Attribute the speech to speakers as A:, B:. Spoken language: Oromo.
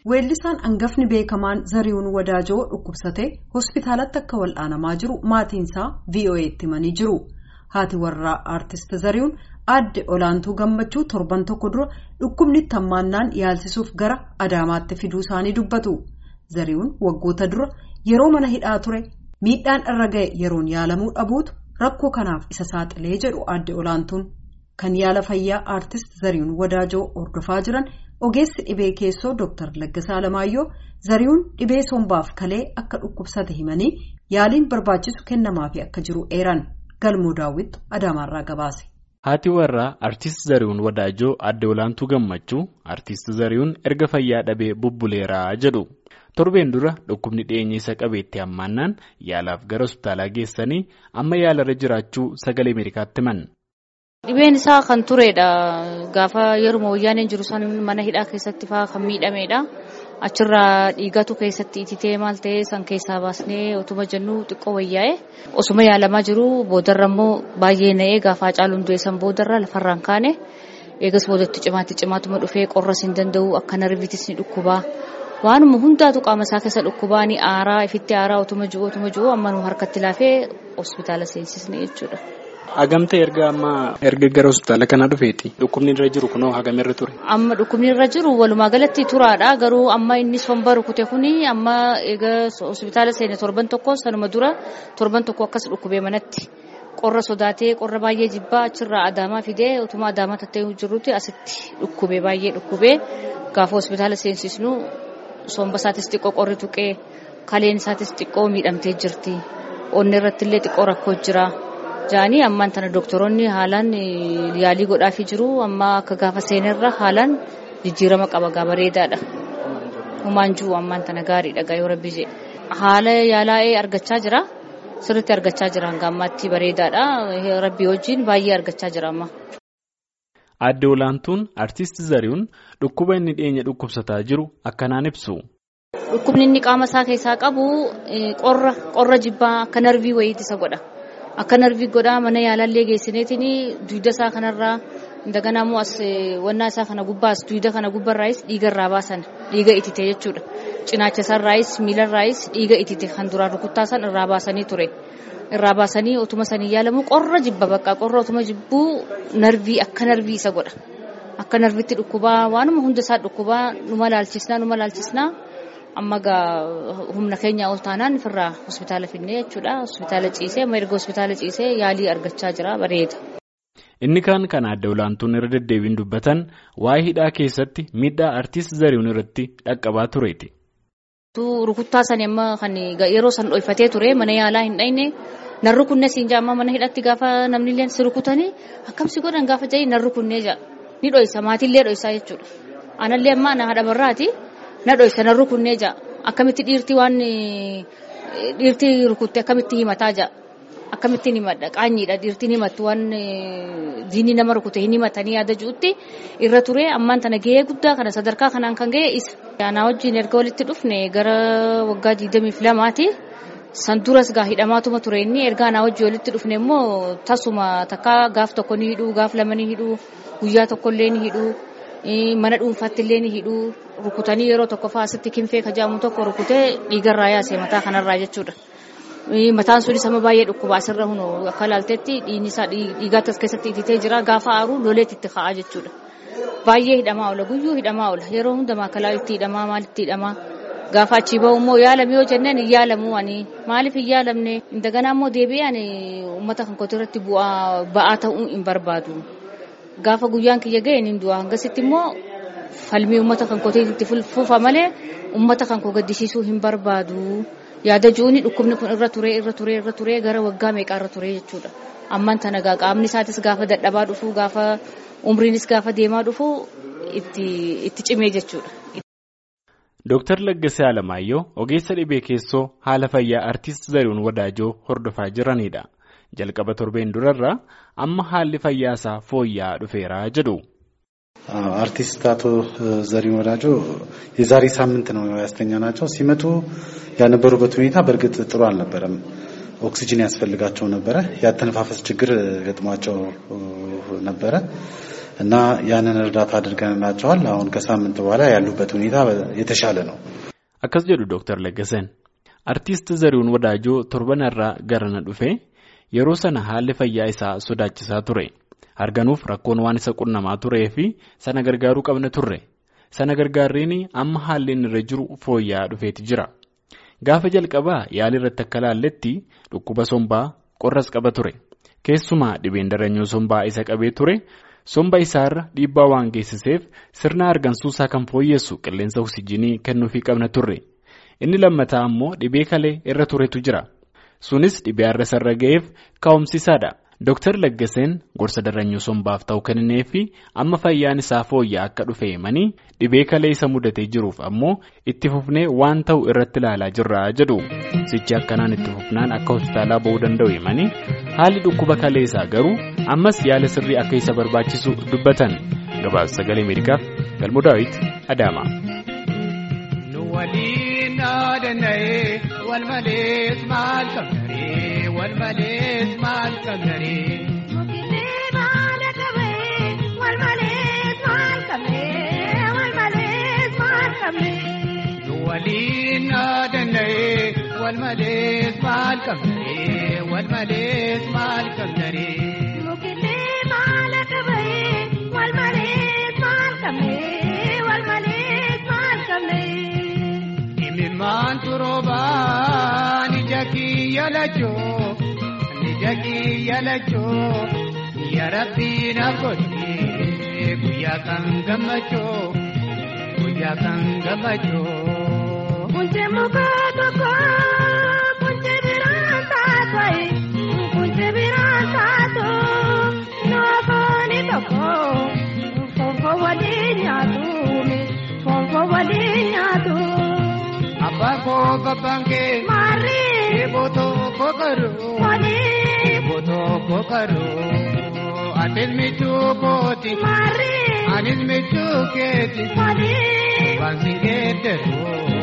A: Weellisaan hangafni beekamaan Zarihuun Wadaajoo dhukkubsatee hospitaalatti akka wal'aanamaa jiru maatiinsaa VOA'tti himanii jiru. Haati warraa aartist Zarihuun aadde olaantuu gammachuu torban tokko dura dhukkubni hammaannaan yaalsisuuf gara Adaamaatti fiduu isaanii dubbatu. Zarihuun waggoota dura yeroo mana hidhaa ture miidhaan irra ga'e yeroon yaalamuu dhabuutu rakkoo kanaaf isa saaxilee jedhu aadde olaantuun. Kan yaala fayyaa aartist Zarihuun Wadaajoo hordofaa jiran ogeessi dhibee keessoo Dr. Laggasaa Alamaayyoo Zarihuun dhibee sombaaf kalee akka dhukkubsate himanii yaaliin barbaachisu kennamaafi akka jiru eeran galmoo daawwittu Adaamaarraa gabaase.
B: Haati warraa Artiist Zarihuun Wadaajoo aadde olaantuu gammachuu Artiist Zarihuun erga fayyaa dhabee bubbuleeraa jedhu. Torbeen dura dhukkubni dhiyeenya isa qabeetti hammaannaan yaalaaf gara hospitaalaa geessanii amma yaalarra jiraachuu sagalee Ameerikaatti himan.
C: Dhibeen isaa kan turedha. Gaafa yeruma wayyaaneen jiru san mana hidhaa keessatti fa'aa kan miidhamedha. Achirraa dhiigatu keessatti ititee maal ta'ee san keessaa baasnee otuma jennu xiqqoo wayyaa'e. Osuma yaalamaa jiru boodarra immoo baay'ee na'ee gaafa Hacaaluun du'e san boodarra lafarraan kaane. Eegas boodatti cimaatti cimaatuma dhufee qorras hin danda'u akka narviitis ni dhukkubaa. Waanuma hundaatu qaama isaa keessa dhukkubaa ni aaraa ifitti aaraa otuma jiru otuma jiru amma nu harkatti laafee hospitaala seensisne jechuudha.
B: Hagamte erga amma erga gara hospitaala kana dhufeeti dhukkubni irra jiru kunoo hagamirra ture.
C: Amma dhukkubni irra jiru walumaa galatti turaadha garuu amma inni somba rukute kuni amma egaa hospitaala seene torban tokko sanuma dura torban tokko akkas dhukkubee manatti qorra sodaatee qorra baay'ee jibbaa achirraa adaamaa fidee utuma adaamaa tattee jirrutti asitti dhukkubee baay'ee dhukkubee gaafa hospitaala seensisnu somba isaatis xiqqoo qorri tuqee kaleen isaatis xiqqoo miidhamtee jirti onni irratti illee xiqqoo rakkoo jira. Jaanii ammaan tana doktoroonni haalaan yaalii godhaafii jiru amma akka gaafa seenerra haalaan jijjiirama qaba gaa bareedaadha. Humaan jiru ammaan tana gaariidha gaa yoo rabbi jee. Haala yaalaa'ee argachaa jira. Sirriitti argachaa jira hanga ammaatti bareedaadha. Rabbi wajjin baay'ee argachaa jira amma.
B: Aadde olaantuun artiist Zarihuun dhukkuba inni dhiyeenya dhukkubsataa jiru akkanaan ibsu.
C: Dhukkubni inni qaama isaa keessaa qabu qorra qorra jibbaa akka narvii wayiiti isa godha. Akka narvii godhaa mana yaalallee geessineetiin duyda isaa kanarraa daganaa immoo as wannaa isaa kana gubbaas duyda kana gubbarraayis dhiiga irraa baasan dhiiga itite jechuudha. Cinaacha isaarraayis miilarraayis dhiiga itite kan duraan rukuttaa san irraa baasanii ture. Irraa baasanii otuma sanii yaalamu qorra jibba bakka qorra otuma jibbuu narvii akka narvii isa godha. Akka narviitti dhukkubaa waanuma hunda isaa dhukkubaa numa laalchisnaa numa laalchisnaa. amma gaa humna keenya ol taanaan ofirraa hospitaala finnee jechuudha hospitaala ciisee amma erga hospitaala ciisee yaalii argachaa jira bareeda.
B: Inni kaan kan aadde olaantuun irra deddeebiin dubbatan waa'ee hidhaa keessatti miidhaa artiist Zarihuun irratti dhaqqabaa tureeti.
C: Rukuttaa sani amma kan yeroo san dhoyfatee ture mana yaalaa hin dhayne narri kunne siin jaamma mana hidhatti gaafa namni illee si rukutanii akkamsi godhan gaafa jahi narri kunnee jaa ni dhoysa maatiillee dhoysaa jechuudha. Anallee amma na haadha barraati. na dhoysa na rukunnee jaa akkamitti dhiirtii waan dhiirtii rukutte akkamitti himataa jaa akkamittiin himadha qaanyiidha dhiirtiin himattu waan diinii nama rukute hin himatanii yaada jirutti irra ture ammaan tana gahee guddaa kana sadarkaa kanaan kan gahe isa. Anaa wajjin erga walitti dhufne gara waggaa digdamiif lamaati. San duras gaa hidhamaatuma ture inni erga anaa wajjin walitti dhufne immoo tasuma takka gaaf tokko ni hidhuu gaaf lama ni hidhuu guyyaa tokkollee ni hidhuu. mana dhuunfaatti illee ni hidhuu rukutanii yeroo tokko fa'aa asitti kinfee kajaamu tokko rukutee dhiigarraa yaase mataa kanarraa jechuudha. Mataan sunis amma baay'ee dhukkuba asirra hunu akka ilaaltetti dhiigni isaa dhiigaatti as keessatti ititee jira gaafa aaru loleetti itti ka'aa jechuudha. Baay'ee hidhamaa oola guyyuu hidhamaa oola yeroo hunda maakalaa itti hidhamaa maalitti hidhamaa gaafa achii bahu immoo yaalame yoo jennaan hin yaalamu ani maaliif hin yaalamne daganaa immoo deebi'ee ani uummata kan kooti irratti bu'aa ba'aa ta'uu hin barbaadu. Gaafa guyyaan kiyya ga'e ni du'a hangasitti immoo falmii uummata kan kootiitti fuufa malee uummata kan koo gaddisiisuu hin barbaadu. Yaada ji'uuni dhukkubni kun irra turee irra turee irra turee gara waggaa meeqaa irra turee jechuudha. Ammaan tana qaamni isaatis gaafa dadhabaa dhufu gaafa umriinis gaafa deemaa dhufu itti cimee jechuudha.
B: Dooktar Laggasee Alamaayyoo ogeessa dhibee keessoo haala fayyaa artiist Zarihuun Wadaajoo hordofaa jiranidha. jalqaba torbeen durarraa amma haalli fayyaa isaa fooyya'aa dhufeera jedhu.
D: አርቲስት አቶ ዘሪሁን ወዳጆ የዛሬ ሳምንት ነው ያስተኛ ናቸው። ሲመጡ ያነበሩበት ሁኔታ በእርግጥ ጥሩ አልነበረም። ኦክሲጅን ያስፈልጋቸው ነበረ። ያተነፋፈስ ችግር ገጥሟቸው ነበረ። እና ያንን እርዳታ አድርገንላቸዋል። አሁን ከሳምንት በኋላ ያሉበት ሁኔታ የተሻለ ነው።
B: akkas jedhu dooktar Laggaseen artiist Zarihuun Wadaajoo torbanarraa garana dhufee yeroo sana haalli fayyaa isaa sodaachisaa ture harganuuf rakkoon waan isa qunnamaa turee fi sana gargaaruu qabna turre sana gargaarreen amma haalli inni irra jiru fooyya'aa dhufeeti jira gaafa jalqabaa yaali irratti akka laalletti dhukkuba sombaa qorras qaba ture keessumaa dhibeen daranyoo sombaa isa qabee ture. somba isaarra dhiibbaa waan geessiseef sirna hargansuusaa kan fooyyessu qilleensa oksijinii kennuufii qabna turre inni lammataa ammoo dhibee kalee irra turetu jira sunis dhibee har'a sarara ga'eef kaa'umsiisaadha dooktar laggaseen gorsa daranyoo sombaaf ta'u kennee fi amma fayyaan isaa fooyya'aa akka dhufe himanii dhibee kalee isa mudatee jiruuf ammoo itti fufnee waan ta'u irratti ilaalaa jirra jedhu sichi akkanaan itti fufnaan akka hospitaalaa ba'uu danda'u himanii haalli dhukkuba kalee isaa garuu ammas yaala sirrii akka isa barbaachisu dubbatan gabaasa sagalee ameerikaaf galmoo daawit adaama.
E: nu waliin dhaadanna'ee wal malees maal qabnaree wal malees maal qabnaree.
F: Mukillee baala qabee wal malees maal qabnee wal malees maal qabnee.
E: nu waliin dhaadanna'ee wal malees maal qabnaree wal malees maal qabnaree.
F: Mukillee baala qabee wal malees maal qabnee wal malees maal qabnee.
E: Imimmaan turoobaan ija kiyya lachoo ija kiyya lachoo yaa rabbii na godhee guyyaa kan gammachoo guyyaa kan gammachoo.
F: Kunjee muka tokko kunjee biraan taatoi kunjee biraan taatu noofooni tokko fonfoo waliin nyaatuumi fonfoo waliin nyaatu.
E: Abbaan koo gabbaan kee
F: Marii
E: eebotoo kokaroo
F: waliin
E: eebotoo kokaroo atis michuu kooti
F: marii
E: anis michuu keeti
F: waliin
E: baansi keeteroo